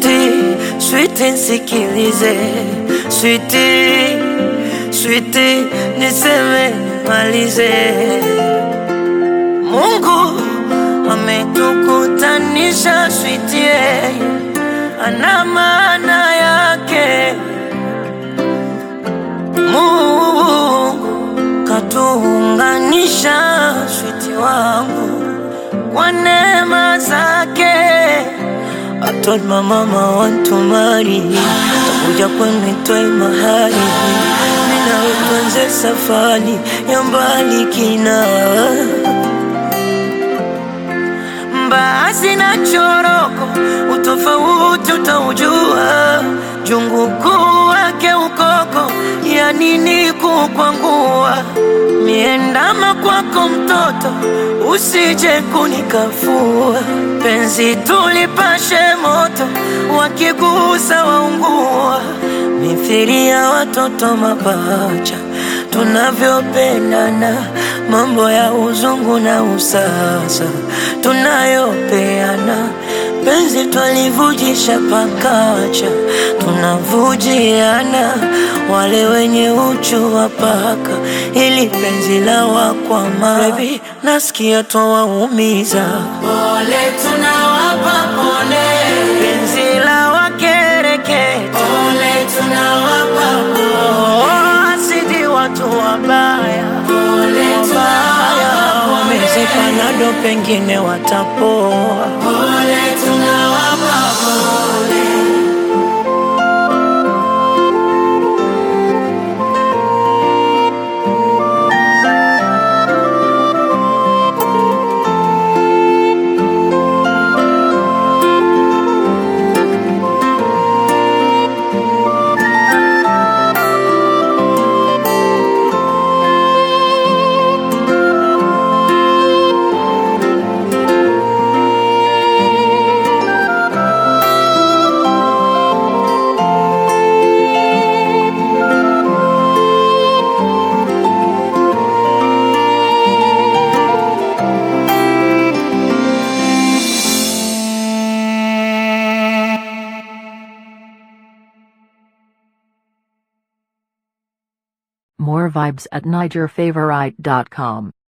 Switi, switi nsikilize, switi, switi niseme nimalize. Mungu ametukutanisha, switi yeye ana maana yake. Mungu katuunganisha, switi wangu kwa neema zake. I told my mama I want to marry takuja kwenu itoe mahali mina tuanze safari ya mbali kina mbaazi na choroko utofauti utaujua jungu kuu wake ukoko ya nini kukwangua miendama kwako mtoto usije kunikafua penzi tulipashe moto wakigusa waungua mithiri ya watoto mapacha tunavyopendana mambo ya uzungu na usasa tunayopeana penzi twalivujisha pakacha tunavujiana wale wenye uchu wa paka ili penzi la wakwama Baby, nasikia twawaumiza Pole tunawapa pole, penzi la wakereketa pole tunawapa pole, Oh, asidi watu wabaya pole tunawapa pole, wamezepanado pengine watapoa pole tunawapa pole. More vibes at NigerFavorite.com.